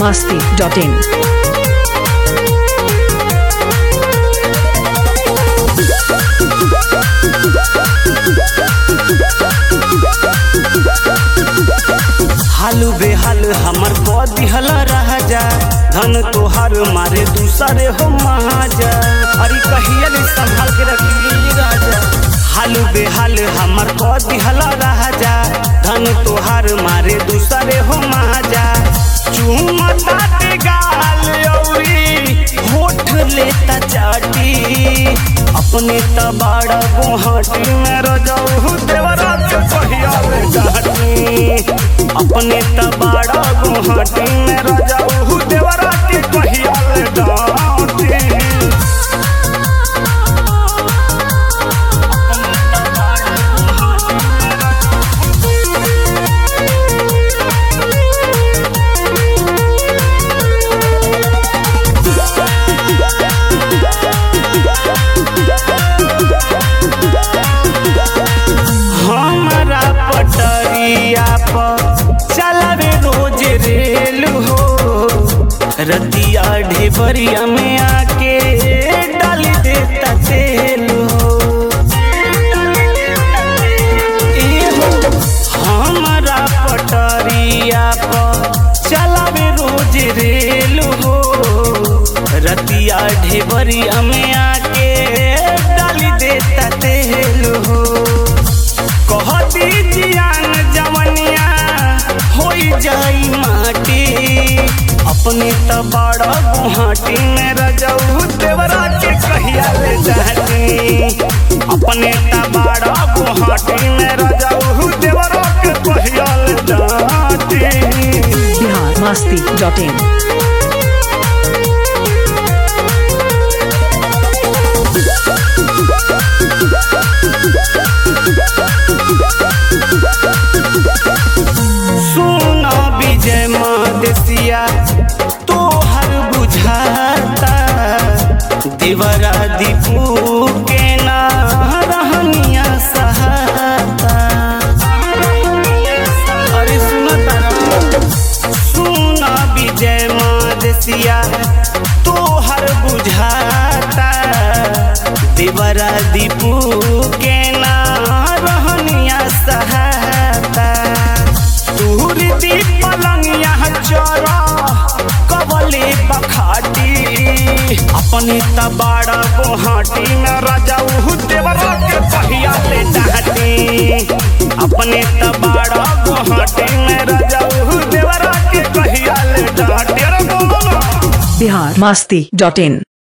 masti.in. हालू बेहाल हमर को दिहल राजा धन तोहार मारे दूसरे हो महाजा अरे कहिया ले संभाल के रखी राजा हालू बेहाल हमर को दिहल राजा धन तोहार मारे दूसरे हो महाजा चूमता ते गाल औरी होठ लेता चाटी अपने तबाड़ा गुहाटी में रजाऊ देवरा के पहिया में जाटी अपने तबाड़ा गुहाटी में रजाऊ देवरा के पहिया में डाटी हमारा पटरिया पर चलावे रोज रेल हो रतिया ढेबरिया में आके डाल देता तेल हो ए हो, हमारा पटरिया पर चलावे रोज रेल हो रतिया ढेबरिया में आके डाल देता तेल हो कहती जियान जवनिया होई जाई माटी अपने तबाड़ा गुहाटी में रजऊ देवरा के कहिया ले जाती अपने तबाड़ा गुहाटी में रजऊ देवरा के कहिया ले जाती Bihar masti.in. सुना विजय मादेसिया तोहर बुझाता देवरा दीपू के ना रहनिया सहाता अरे सुनो तारा सुना विजय मादेसिया तोहर बुझाता देवरा दीपू के ना रहनिया सहाता तूर दी पलंगिया चरा कबले बखाटी अपनी तबाड़ा गोहाटी में रजाऊ देवरा के पहिया ले डाटी अपने तबाड़ा गोहाटी में रजाऊ देवरा के पहिया ले डाटी अरे बोलो Bihar masti.in.